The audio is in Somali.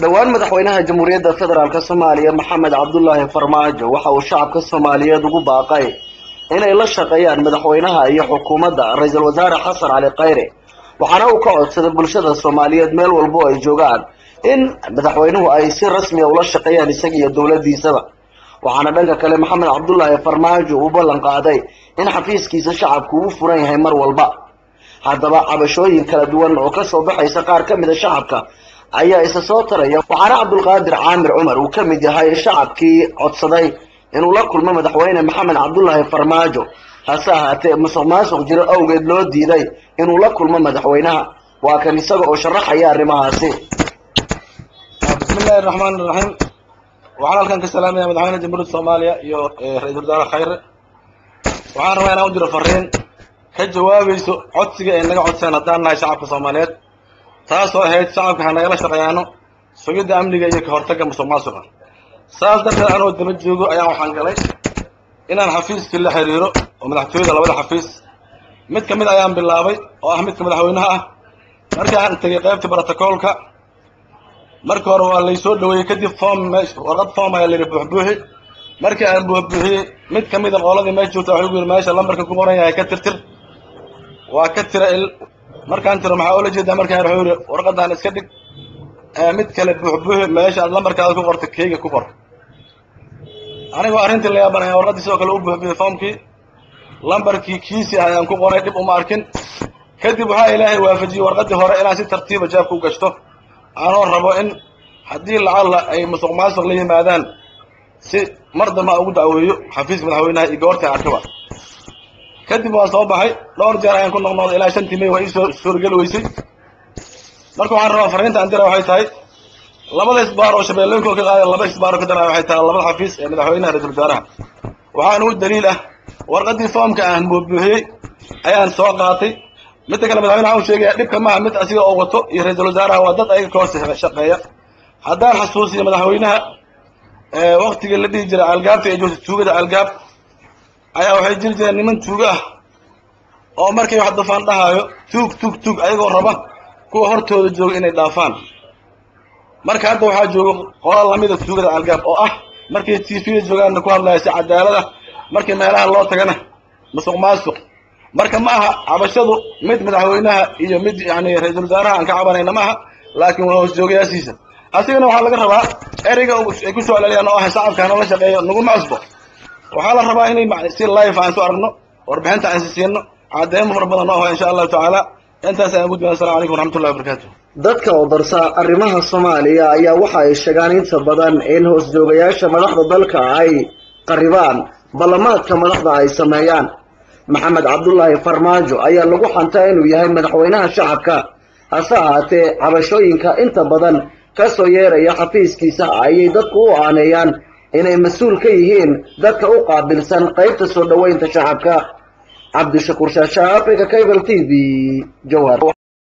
dhowaan madaxweynaha jamhuuriyadda federaalk soomaaliya maxamed cabdulaahi farmaajo waxa uu shacabka soomaaliyeed ugu baaqay inay la shaqeeyaan madaxweynaha iyo xukuumadda ra-iisul wasaare xasan cali khayre waxaana uu ka codsaday bulshada soomaaliyeed meel walbo ay joogaan in madaxweynuhu ay si rasmiya ula shaqeeyaan isaga iyo dowladdiisaba waxaana dhanka kale maxamed cabdulaahi farmaajo uu ballan qaaday in xafiiskiisa shacabku uu furan yahay mar walba haddaba cabashooyin kala duwan oo kasoo baxaysa qaar ka mida shacabka ayaa isa soo taraya waxaana cabdulqaadir caamir cumar uu ka mid yahay shacabkii codsaday inuu la kulmo madaxweyne maxamed cabdulaahi farmaajo hase ahaatee musuq maasuq jiro awgeed loo diiday inuu la kulmo madaxweynaha waa kan isaga oo sharaxaya arrimahaasi bismillahi raxmaan iraxiim waxaan halkan ka salaamaya madaxweyne jamhuuriyadda soomaaliya iyo ra-iisul wasaare khayre waxaan rabaa inaan u jiro fariin ka jawaabayso codsiga ay naga codseen haddaan nahay shacabka soomaaliyeed taasoo ahayd shacabka ha nagala shaqeeyaano sugidda amniga iyo ka hortagga musuq maasuqa saas darteed anoo daba joogo ayaan waxaan galay inaan xafiiskii la xiriiro oo madaxtooyada labada xafiis mid ka mid ayaan bilaabay oo ah midka madaxweynaha ah markii aan tegay qaybta brotocoolka markii hore waa laysoo dhaweeyey kadib form meesha warqad form ayaa layidhi buuxbuuxi markii aan buuxbuuxiyey mid ka mida qooladii meesha joogta waxay ugu yidhi meesha lambarka ku qoran yahay ka tirtir waa ka tira il markaan tiro maxaa oola jeedaa markaan wuxuu yidhi warqadan iska dhig mid kale buuxbuuxi meesha aad lambarkaada ku qorta keyga ku qor anigoo arrintii la yaabanaya warqaddii sidoo kale u buuxbuuxiyey formkii lambarkii kiisii ah ayaan ku qoray dhib uma arkin kadib waxaa ilaahay waafajiyey warqaddii hore inaan si tartiiba jaabka u gashto anoo rabo in haddii lacalla ay musuq maasuq la yimaadaan si mar dambe ugu dacweeyo xafiiska madaxweynaha iyo goorta arkaba kadib waan soo baxay dhowr jeer ayaan ku noqnoqday ilaa shantii may waa ii soo suurageli weysay marka waxaan rabaa fariinta aan dira waxay tahay labada isbaar oo shabeellooyinka ka qaada laba isbaar oo ka daraya waxay tahay labada xafiis ee madaxweynaha ra-iisul wasaaraha waxaan ugu daliil ah warqaddii foomka aan buubuuxiyey ayaan soo qaatay midda kale madaxweyne waxaan u sheegaya dhibka maaha mid asiga oo wato iyo ra-iisul wasaaraha waa dad ayaga ka hoos shaqeeya haddaan xasuusiyo madaxweynaha waktigii la dhihi jiray algaabta ee joogta tuugada algaab ayaa waxay jiri jireen niman tuugo ah oo markay wax dufaan dhahaayo tuug tuug tuug ayagoo raba kuwa hortooda jooga inay dhaafaan marka hadda waxaa jooga qola lamida tuugada algaab oo ah markay t v da joogaanna ku hadlaya si cadaalada markii meelaha loo tagana musuq maasuq marka ma aha cabashadu mid madaxweynaha iyo mid yani ra-iisul wasaaraha aan ka cabanayna ma aha laakiin waa hoos joogayaashiisa asigana waxaa laga rabaa ereyga ay ku soo celeliyaan oo ah shacabkaana la shaqeeyo naguma cusbo waxaa la rabaa inay si life aan soo aragno warbixinta aan siisiino cadeymo fara badan oo ah insha allahu tacaala intaas ayaan gudbina assalamu calaykum waraxmatullahi wabarakatu dadka oo darsa arrimaha soomaaliya ayaa waxa ay sheegaan inta badan in hoos joogayaasha madaxda dalka ay qaribaan ballamaadka madaxda ay sameeyaan maxamed cabdulaahi farmaajo ayaa lagu xantaa inuu yahay madaxweynaha shacabka hase ahaatee cabashooyinka inta badan kasoo yeeraya xafiiskiisa ayay dadku u aaneeyaan inay mas-uul ka yihiin dadka u qaabilsan qaybta soo dhoweynta shacabka cabdishakuur shaasha africa cable t v jowhar